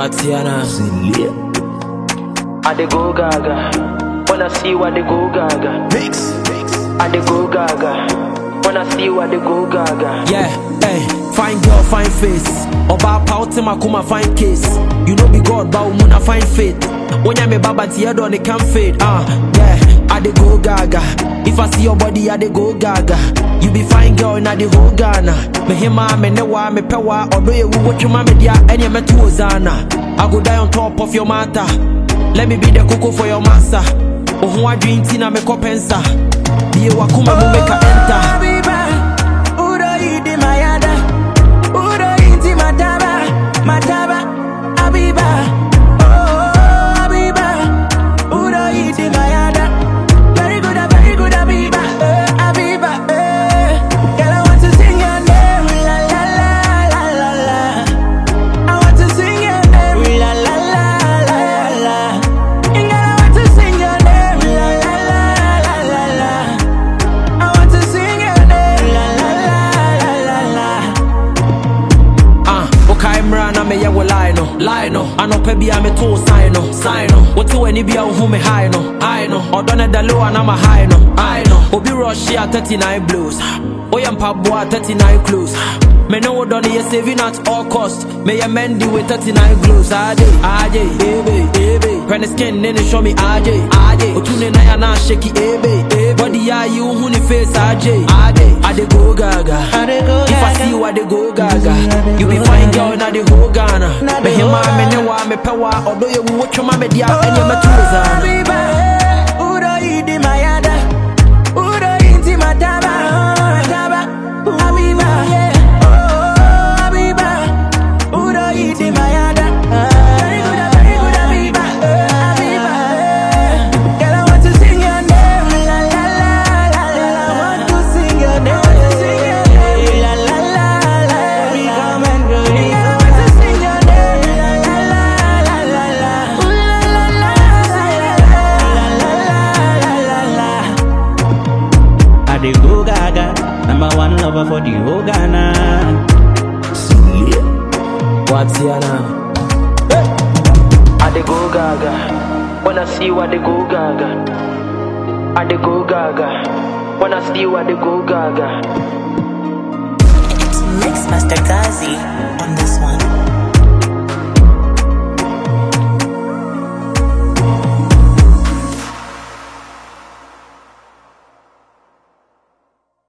Watiana. I dey go gaga. Wanna see what they go gaga. Mix. I dey go gaga. Wanna see what they go gaga. Yeah, hey, fine girl, fine face. Oba pauti makuma fine case. You know be God, but umuna fine faith. When ya me baba tiye do it can fade. Ah, uh, yeah, I dey go gaga. If I see your body, I dey go gaga. You be fine girl in the whole Ghana. Me hima, me newa, me pewa. Although you watch your mama dia, any me to Ozana. I go die on top of your matter. Let me be the cocoa for your massa. Oh, who I drink tina me kopensa. Be a wakuma mo make a enter. Habiba, Udo yidi mayada, Udo yidi mataba, mataba, Habiba, oh Habiba, Udo yidi mayada, very good, ah, very good Habiba, eh, Habiba, eh. Girl, I want to sing your name, la la la la la la. I want to sing your name, la la la la la. Girl, I want to sing your name, la la la la la la. I want to sing your name, la la la la la la. Ah, okay, mra na me ye wo lie no, lie no. Anope bia me to sign no, sign no. What to any bia who me high no, I know. Odo na da low and I'm a high no, I know. Obi rush here 39 blues. Oya mpaboa 39 close. Me know what done you saving at all cost. Me a mendy with 39 glues. AJ, AJ, ebe, ebe. When the skin then it show me AJ, AJ. Otune na ya na shaky ebe, ebe. Body ya you who ni face AJ, AJ. I dey go gaga. I dey go If I gaga. see you, I dey go gaga. You be fine girl na the whole Ghana. Na the Me hima, whole me Ghana. newa, me pewa. Although you watch your mama dia, and you me too zana. Habiba, Udo yidi mayada, Udo yidi mataba, mataba, Habiba, oh Habiba, Udo yidi mayada. Very good, ah, very good Habiba, eh, Habiba, eh. Girl, I want to sing your name, la la la la la. I want to sing your name, la la la la. Come and go, girl, I want to sing your name, la la la la la la. Ooh, la la la la la la la la. I dey go gaga, number one lover for the whole Ghana. Watiana. I dey go gaga. Wanna see what they go gaga. I dey go gaga. Wanna see what they go gaga. Mix Master Gazi on this one.